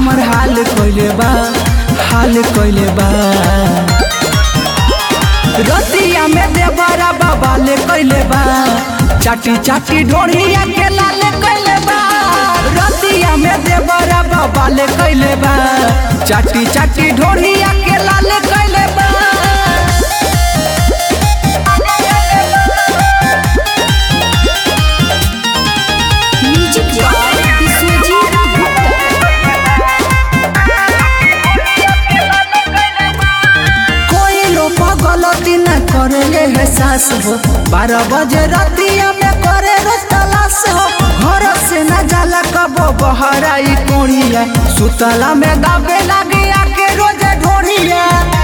हमर हाल कइले बा हाल कइले बा रतिया में देवरा बाबा ले कइले बा चाटी चाटी ढोढ़िया के लाले कइले बा रतिया में देवरा बाबा ले कइले बा चाटी चाटी ढोढ़िया के लाले कइले बा म्यूजिक बाय विश्वजीत गुप्ता कोई लोग गलती न करे है सास हो बारह बजे रतिया में करे रोज तलाश हो घर से न जाला कबो बहराई कोड़िया सुतला में दाबे लागे आके रोज ढोड़िया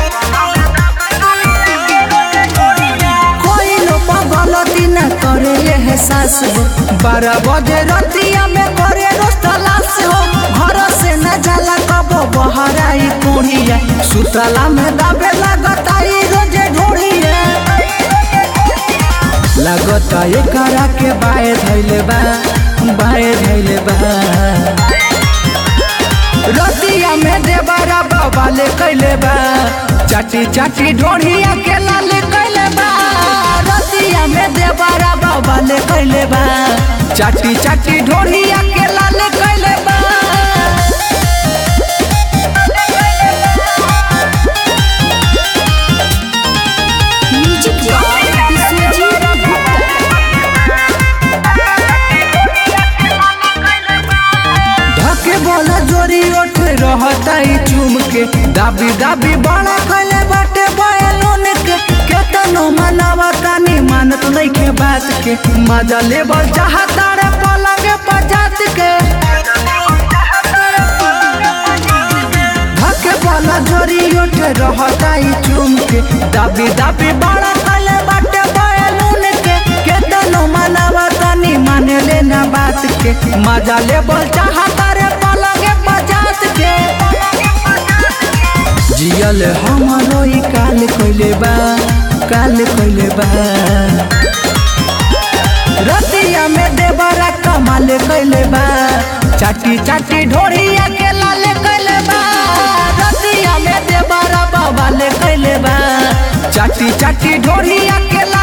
कोई लोग गलती न करे है सास हो बारह बजे रतिया में करे रोज तलाश हो घर से न जाला कबो बहराई कोड़िया सुतला में दाबे लगता ई रोजे ढोड़िया लगता एकरा के बाए धैले बा बाए धैले बा रतिया में देवरा बाबा ले कैले बा चाटी चाटी ढोढ़िया के लाले कैले बा रतिया में देवरा बाबा ले कैले बा चाटी चाटी ढोढ़िया के लाले कैले बा म्यूजिक बाय विश्वजीत गुप्ता धके बोला जोरी उठ रहता ही चूम के दाबी दाबी बड़ा कैले बाटे बयलून के केतनो मनावा तानी मानत नहीं के बात के मजा लेबर चाहता रे पलंग पजात के धके बोला जोरी उठ रहता ही चूम के दाबी दाबी बड़ा कैले बाटे बयलून के केतनो मनावा तानी माने लेना बात के मजा लेबर चाहता रे पलंग पजात के जियल हमारो ई काल कइले बा काल कइले बा रतिया में देवरा कमाल कइले बा चाटी चाटी ढोढ़िया के लाल कइले बा रतिया में देवरा बाबा ले कइले बा चाटी चाटी ढोढ़िया के